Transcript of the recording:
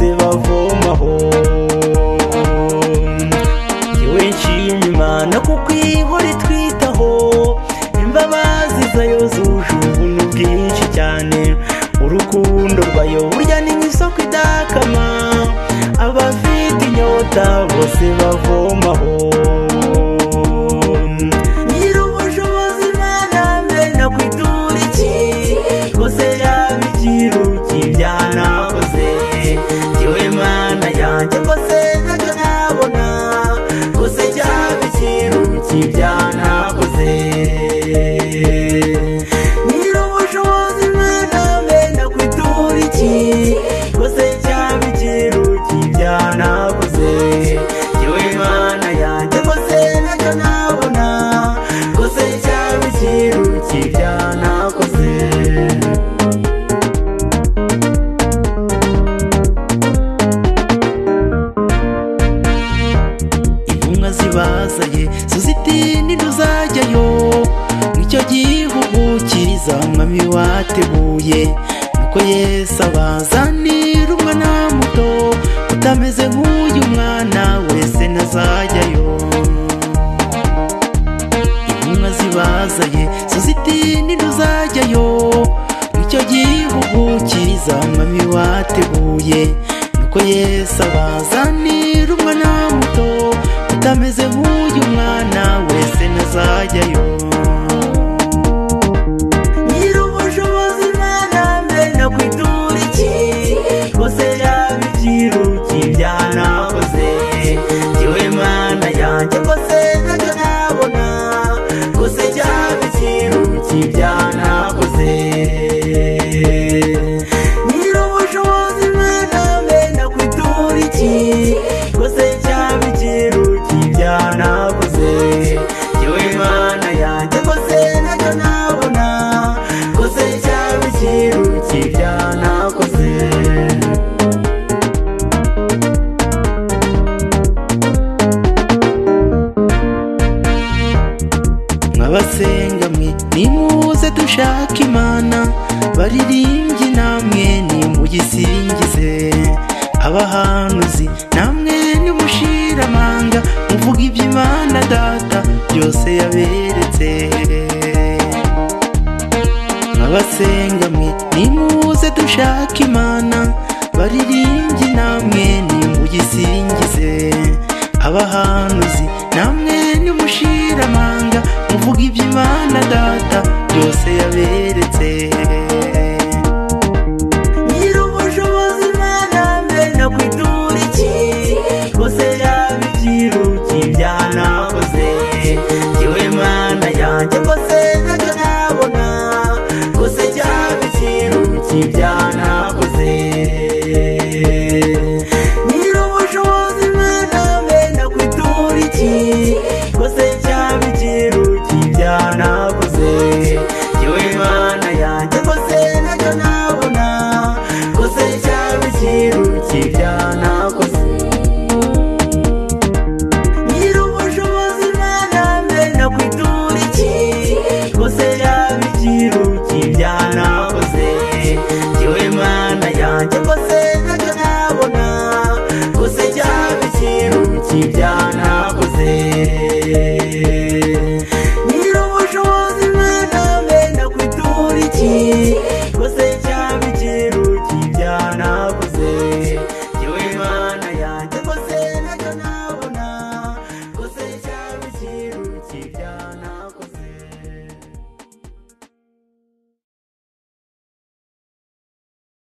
ntavomaho yewe nshima no kukwihora itwitaho imbabazi zayo zuje ubuntu bwinshi cyane urukundo rwayo burya ni nk'isoko idakama abafite inyota bose bavomaho nyir'ubushobozi mana mbe nakwitura iki rwose yaba ikiruki byanakoze yewe mana yanjye rwose ntacyo nabona rwose cyaba ikiruki byanakoze nyir'ubushobozi mana mbe nakwitura iki rwose cyaba ikiruki byanakoze yewe mana yanjye rwose ntacyo nabona rwose cyaba ikiruki byanakoze intumwa zibazaye suziti ntiduzajyayo nicyo gihugu cyiza mwami wateguye nuko yesu abazanira umwana muto utameze nk'uyu mwana wese ntazajyayo intumwa zibazaye suziti ntiduzajyayo nicyo gihugu cyiza mwami wateguye nuko yesu abazanira umwana muto utameze nk'uyu mwana wese ntazajyayo nyir'ubushobozi mana mbe nakwitura iki rwose yaba ikiruki byanakoze yewe mana yanjye rwose ntacyo nabona rwose cyaba ikiruki byanakoze nyir'ubushobozi mana mbe nakwitura iki rwose cyaba ikiruki byanakoze yewe mana yanjye rwose ntacyo nabona rwose cyaba ikiruki byanakoze mwabasenga mwe nimuze dushaka imana baririmbye namwe nimuyisingize abahanuzi namwe nimushira amanga muvuga iby'imana data byose yaberetse mwabasenga mwe nimuze dushaka imana baririmbye namwe nimuyisingize abahanuzi namwe nimushira amanga muvuga iby'imana data byose yaberetse nyir'ubushobozi mana mbe nakwitura iki rwose yaba ikiruki byanakoze yewe mana yanjye rwose ntacyo nabona rwose cyaba ikiruki byanakoze nyir'ubushobozi mana mbe nakwitura iki rwose cyaba ikiruki byanakoze yewe mana yanjye rwose ntacyo nabona rwose cyaba ikiruki byanakoze nyir'ubushobozi mana mbe nakwitura iki rwose yaba ikiruki byanakoze yewe mana yanjye rwose ntacyo nabona rwose cyaba ikiruki byanakoze nyir'ubushobozi mana mbe nakwitura iki